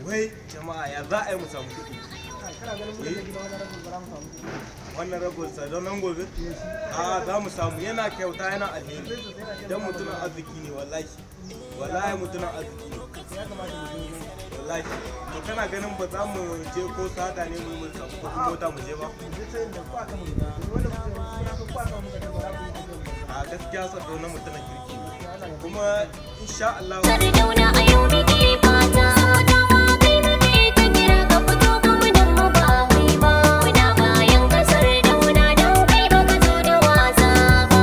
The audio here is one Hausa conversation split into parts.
wai jama'a ya za a yi mu samu kuɗi kana ganin mun da gida wani rabin bara mu samu kuɗi wannan ragon sa don nan gobe a za mu samu yana kyauta yana alheri dan mutumin arziki ne wallahi wallahi mutumin arziki ne ya kamata mu je wallahi to kana ganin ba za mu je ko sada ne mu mu samu kuɗin mota mu je ba mu je sai da kwa kan mu da wanda mutum ya fi kwa kan mu da bara mu je a gaskiya sa na mutumin kirki ne Allah ya kuma insha Allah Sardauna a yau muke fata Dawa kai muke ta kira ka fito kuma dan mu ba wai ba Muna bayan ka Sardauna don kai baka zo da wasa ba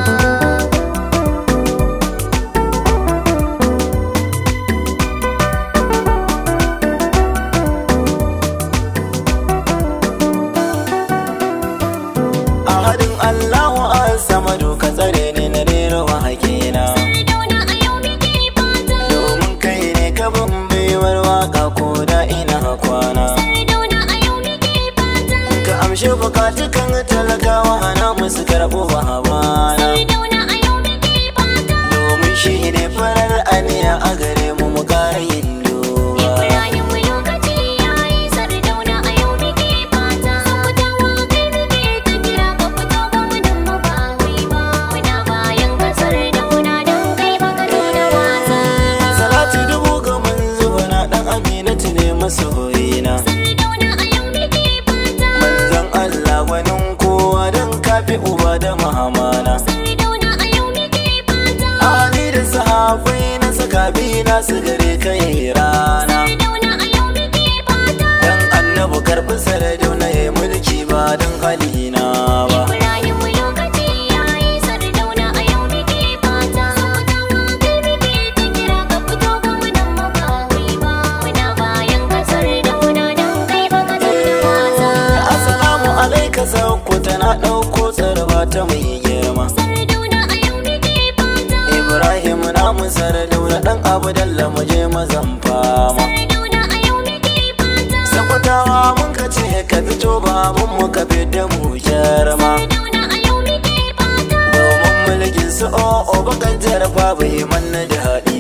a hadin Allahu an sama doka tsare ni na rera wa hakina Sardauna a yau muke fata domin kai ne ka ban baiwar waka ko da ina kwana Sardauna a yau muke fata ka amshi bukatukan talakawa hana musu karɓo ba habana Sardauna a yau muke fata domin shi ne farar aniya a gare mu mu ƙara yin duba Ibrahim lokaci yayi Sardauna a yau muke fata Dawa kai muke ta kira ka fito kuma dan mu ba wai ba Muna bayan ka Sardauna don kai baka zo da wasa ba salatu dubu ga manzo na dan aminatu ne masoyina Sardauna a yau muke fata manzon Allah gwanin kowa don kafi uba da mahamana Sardauna a yau muke fata Ali da sahabai na saka bi na su gare kai rana Sardauna a yau muke fata Dan annabu karɓi sardauna ya mulki ba don halina ba Ibrahim lokaci yayi Sardauna a yau muke fata Dawa kai muke ta kira ka fito kuma dan mu ba wai ba Muna bayan ka Sardauna don kai baka zo da wasa ba Assalamu alaika sauko tana ɗauko tsarba ta mai girma Sardauna a yau muke fata Ibrahim na mu sardauna ɗan abu dalla mu je mazan fama Sardauna a yau muke fata Sakwatawa mun ka ce ka fito babun mu ka fi da mu jarma Sardauna a yau muke fata Domin mulkin su o'o bakan jarfa bai manna da haɗi